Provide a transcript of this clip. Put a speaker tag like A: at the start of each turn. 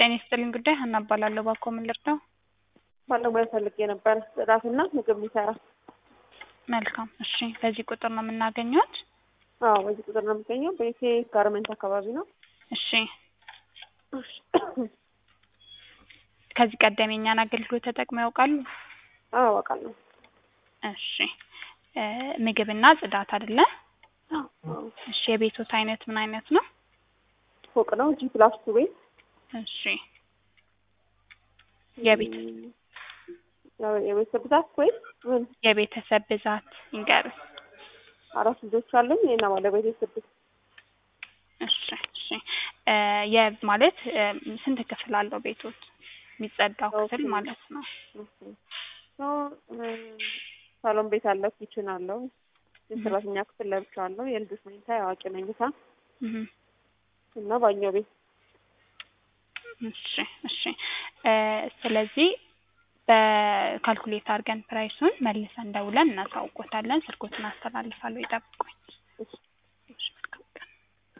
A: ጤና ይስጥልኝ ጉዳይ ሀና እባላለሁ። እባክዎ ምን ልርዳው?
B: ባለሙያ ፈልጌ ነበር ጽዳትና ምግብ ሊሰራ።
A: መልካም እሺ። በዚህ ቁጥር ነው የምናገኘት?
B: አዎ በዚህ ቁጥር ነው የምገኘው። ቤቴ ጋርመንት አካባቢ ነው።
A: እሺ። ከዚህ ቀደም የኛን አገልግሎት ተጠቅመው ያውቃሉ?
B: አዎ አውቃለሁ።
A: እሺ። እ ምግብና ጽዳት አይደለ? እሺ። የቤቶት አይነት ምን አይነት ነው?
B: ፎቅ ነው ጂ ፕላስ ቱ ቤት።
A: እሺ። የቤት
B: ያው የቤተሰብ ብዛት ወይም ምን?
A: የቤተሰብ ብዛት ይንገሩ።
B: አራት ልጆች አሉኝ እና ባለቤቴ ስድስት።
A: እሺ እሺ። እ የ ማለት እ ስንት ክፍል አለው ቤቶት? የሚጸዳው ክፍል ማለት ነው።
B: ሳሎን ቤት አለው፣ ኪችን አለው፣ የሰራተኛ ክፍል ለብቻ አለው፣ የልጆች መኝታ፣ የአዋቂ መኝታ
A: እህ
B: እና ባኞ ቤት።
A: እሺ እሺ። እ ስለዚህ በካልኩሌት አድርገን ፕራይሱን መልሰን ደውለን እናሳውቆታለን። ስልኮትን አስተላልፋለሁ፣ ይጠብቁኝ።
B: እሺ